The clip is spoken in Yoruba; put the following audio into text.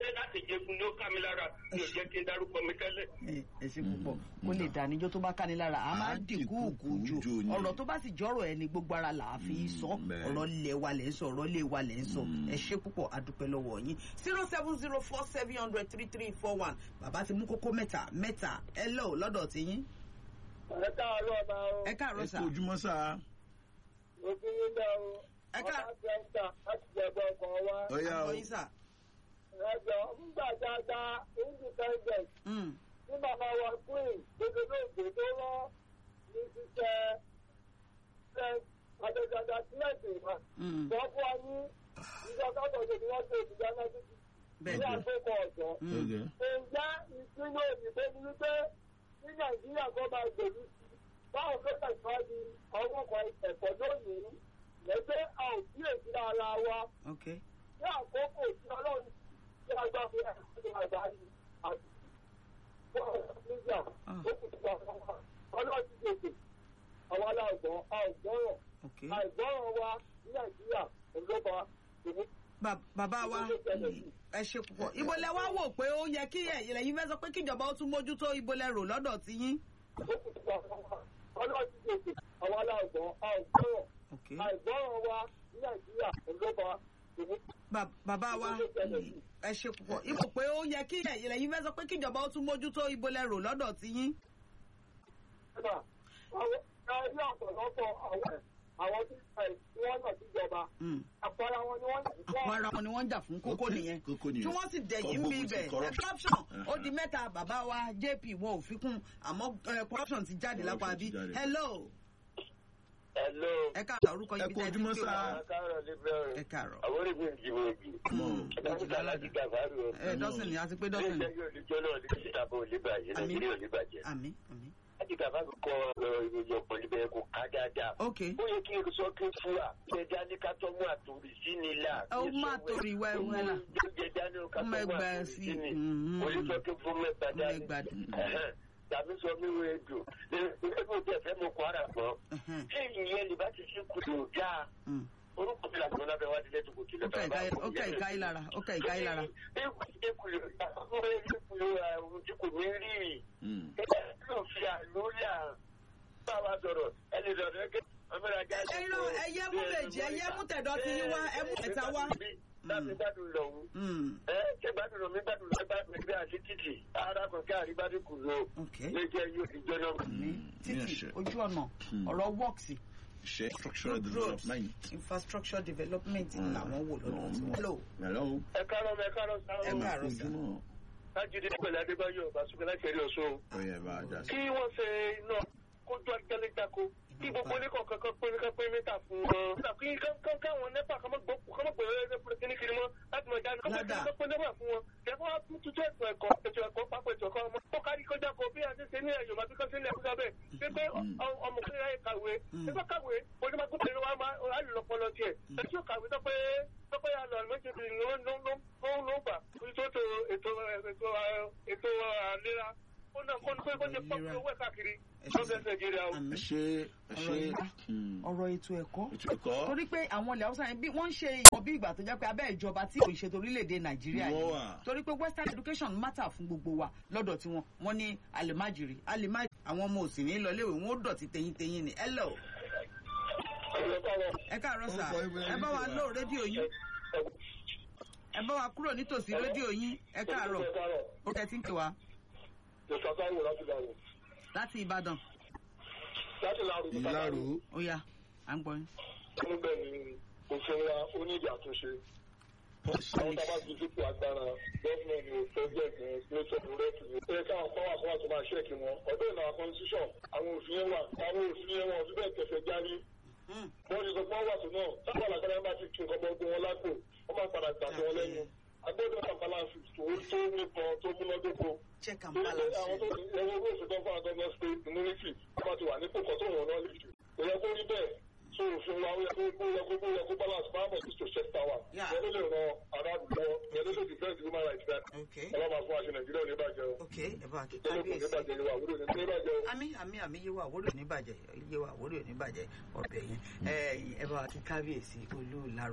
ṣé láti jẹun ló ká mi lára mi ò jẹ́ kí n dárúkọ mi tẹ́lẹ̀. ẹ ẹ ṣe púpọ̀ kó lè dà níjọ́ tó bá ká ní lára a máa Á dìkú òkú dìkú jù jù ni. ọ̀rọ̀ tó bá sì jọ́rọ̀ ẹni gbogbo ara là á fi sọ bẹ́ẹ̀. ọ̀rọ̀ lẹ̀ wa lẹ̀ ń sọ ọ̀rọ̀ lẹ̀ wa lẹ̀ ń sọ ẹ ṣe púpọ̀ adúpẹ́ lọ́wọ́ yín zero seven zero four seven hundred three three four one bàbá ti mú kókó mẹ́ta mẹ́ta ẹ lọ́ lọ́dọ̀ tí yín ẹ káàárọ̀ ọba o ẹ káàárọ̀ ẹ sà kú ojúmọ́ sá òfin yín dá o Ẹ ká- ọba tẹ́ńtà láti jẹ̀bọ̀ ọkọ̀ wa ọyá o àgbọ̀ yín sà ẹjọ́ ńgbà dáadáa independent Mm, ní màmá wa queen gbogbo lóògbé tó rán ní ṣiṣẹ́ ṣe àjọjọba sílẹ̀tì wa mm, wọ́n fún wa ní ìjọba tọ̀tọ̀ tí wọ́n ṣe ìdíjà náà títí ní bẹ́ẹ̀ ni àkókò ọ̀dọ́. Mm, Okay. ǹjẹ́ ìpínlẹ̀ òyìnbó ni wípé ní nàìjíríà kọ́ máa gbèrú sí i báwo ló tẹ̀síwájú ọwọ́ kan ẹ̀kọ́ lónìí lẹ́gbẹ́ a ò sí èsì ara wa ok ní àkókò tí ọlọ́run tí a gbà fún ẹ̀kọ́ àgbáyé àti nígbà ó kù sí àwọn ọmọ ọlọ́run ti gbèsè àwọn aláìgbọ́n àìgbọ́ràn ok àìgbọ́ràn wa ní nàìjíríà òǹdọ́gba ìní Ba- bàbá wa ẹ ṣe púpọ̀ ibo lẹ wá wò pé ó yẹ kí ẹ̀yin lẹ́yìn fẹ́ sọ pé kíjọba ó tún mójútó ibo lẹ rò lọ́dọ̀ tí yín ó kù sí àwọn ọmọ ọlọ́run ti gbèsè àwọn aláìgbọ́n àìgbọ́ràn ok àìgbọ́ràn wa ní nàìjíríà òǹdọ́gba ìní Ba- bàbá wa ẹ ṣe púpọ̀ ibo pé ó yẹ kí ẹ̀yin lẹ́yìn fẹ́ sọ pé kíjọba ó tún mójútó ibo lẹ rò lọ́dọ̀ tí yín nígbà àwọn ẹni ọ̀pọ̀lọpọ̀ àwọn àwọn tí wọ́n náà síjọba Mm. àpárá wọn ni wọ́n àpò ara wọn ni wọ́n ń jà fún kókó Ok, nìyẹn kókó nìyẹn. tí wọ́n sì dẹ̀yìn Kọ́ bí gbógun ti ibẹ̀ corruption. corruption ó di mẹ́ta bàbá wa jp wọn ò fi kún àmọ́ eh, corruption ti jáde lápá Corruption bí ti jáde. hello hello. ẹ káàárọ̀ orúkọ Ẹ yìí kú tẹ́ ẹ ti ojúmọ́ pè sá. wá. káàárọ̀ níbẹ̀ ẹ káàárọ̀ àwọn orígun ìdìbò ìdì. Mm. dókítà láti gàfárì o. ẹ dọ́sìn ni àti pé dọ́sìn ni ilé yóò ní jọ́nà ní ìṣàbọ̀ oníbàjẹ́ Àmín. nàìjíríà oníbàjẹ́. àmì àmì láti gàfárì kọ ìròyìn ọ̀pọ̀ níbẹ̀ kò ká dáadáa. ok ó yẹ kí n sọ kí n fúra ṣe dání ká tọ́ mú àtòrí sí ni là. Ó má torí ìwà ẹ̀wù ẹ̀ là. jẹ́ dání ká Ọmọ tọ́ mú ẹgbàá àtòrí sí sí ni. mhm. olùsọ kí n fún mẹ́ta Ọmọ dání. ẹgbàá dání. Ẹ̀hẹ́n. tàbí sọ mí wo ejò ẹgbẹ́ òjò ẹ̀fẹ́ mo kọ́ ara gbọ́. Ẹ̀hẹ́n. ṣé ìyẹn lè bá ti ṣe kùtù dáa Mm. orúkọ mi làgbọ́n lábẹ́ wá dilẹ̀ tó kò tilẹ̀ ó kà ìka- ó kà ìka yìí lára ó kà ìka yìí lára ohun tí kò ní rí Mm. ló fi àlùyà bá wa sọ̀rọ̀ ẹni sọ̀rọ̀ ẹgbẹ́ ọmọdé Ẹyin náà, ẹyẹ mú méjì, ẹyẹ mú tẹ̀dọ̀ ti yín wá, ẹ mú ẹ̀ta wá. láti gbádùn lọ́hùn Mm. ẹ ṣe gbádùn lọ mi gbádùn lọ gbádùn ẹgbẹ́ àti títì ara kan kí àrígbádùn kù lọ ok lẹ́jẹ̀ yóò ti jóná. ní Mm. títì Ní ẹ̀ṣẹ̀. ojú ọ̀nà Mm. ọ̀rọ̀ works Ṣe structural road road development. infrastructure development Mm. làwọn wò lọ́dọ̀ tí wọ́n lò. Hello. ẹ káàárọ̀ ẹ káàárọ̀ Ẹ sáwọn káàárọ̀. sà. Ojúmọ́. lájúdé pẹ̀lú adébáyọ̀ bàṣúkẹ́ láti ẹ̀rí ọ̀ṣun. Ó yẹ bá a dá sí. kí wọ́n ṣe iná kójú ajálẹ́jáko kí gbogbo oníkọ̀ kankan pé oníkọ̀ pé mẹ́ta fún wọn. kí kankan káwọn nẹ́pà kan mọ́ gbọ́ kan mọ́ pé kíní kiri mọ́ láti mọ̀ jáde kọ́kọ́ Ládà. kí wọ́n pé nẹ́pà fún wọn. kẹ́kọ́ wá tún tuntun ètò ẹ̀kọ́ ètò ẹ̀kọ́ pápọ̀ ètò ẹ̀kọ́ ọmọ. kó kárí kọjá kọ bí a ti ṣe ní ẹ̀yọ̀ màbí kan sí ní ẹ̀kúta bẹ́ẹ̀. ṣé pé ọmọ kan yà kàwé ṣé pé kàwé onímọ̀gbọ́n wa máa alùpọ̀lọ tiẹ̀. ẹ tí ó kàwé tó pé tó pé àlọ́ méjèèjì ló ló ló ló ló gbà. ètò ètò ètò ètò àlera ó náà kó ní pé kó ti pọ́ Ìlera. owó ẹ̀ káàkiri Ẹ ṣe lọ́dọ̀ nàìjíríà o. àmì Ẹ ṣe ẹ ọ̀rọ̀ ṣe. ìlà Mm. ọ̀rọ̀ ètò ẹ̀kọ́ Ètò ẹ̀kọ́. torí pé àwọn ilẹ̀ haúsá yẹn bí wọ́n ń ṣe ìwọ̀n bí ìgbà tó jẹ́ pé abẹ́ ìjọba tí kò ṣètò orílẹ̀-èdè nàìjíríà Wọ́n yìí wà. torí pé western education matter fún gbogbo wa lọ́dọ̀ tí wọ́n wọ́n ní alimajiri alimajiri àwọn ọmọ òsì ní lọléèwé wọn ó dọ̀tí tẹ̀yìntẹ̀yìn ni hello ẹ káàárọ̀ sà Orúkọ ibo ẹ bá wa ẹni lò rédíò yín ẹ bá wa kúrò nítòsí rédíò yín ẹ káàárọ̀ ó kẹ́ tí ń pè wá ìṣàkáwò láti dàrú láti ìbàdàn láti láàrú Ìlàrú. ó yá à ń gbọ́ yín. níbẹ̀ ni òfin wa ó ní ìdí àtúnṣe àwọn tábà ti dípò agbára gọ́ọ̀mù ni pẹ́jẹ́ẹ̀tì ní pẹ́sọ̀tù rẹ́tù ní pé káwọn kọ́ wà kọ́ wà tó máa ṣẹ́ẹ̀kì wọn ọ̀dọ́ ìlànà constitution àwọn òfin yẹn wà àwọn òfin yẹn wọn ò fi bẹ́ẹ̀ tẹ̀fẹ̀ járí Hmm. wọ́n ti sọ pé wọ́n wà tó náà sábà lágbára bá ti tún nǹkan bọ́ wọn lápò wọ́n máa padà gbà tó wọn lẹ́nu agbọ́dọ̀ náà balance tó tó nípọn tó múnádóko check and torí pé balance. àwọn tó ti ẹwọ́ owó òfin tó ń fún àgọ́gọ́ state immunity wọ́n bá ti wà nípò kan tó wọ̀n náà lè jù kò yẹ kó rí bẹ́ẹ̀ so òfin wa ó yẹ kó ó yẹ kó ó yẹ kó balance máa mọ̀ sí to check power Yeah. ìyẹn ló lè ran aráàlú lọ ìyẹn ló lè defend human rights that okay ọlọ́mà fún àṣẹ nàìjíríà ò ní bàjẹ́ o okay ẹ bá wa kí ìjọba kò ní kábíyèsí. bàjẹ́ ìwà àwúrò ní ní bàjẹ́ o. àmì àmì àmì yé wa àwòrò ní bàjẹ́ yé wa àwòrò ní bàjẹ́ ọ̀bẹ yẹn ẹ ẹ bá wa kí kábíyèsí olú làrú.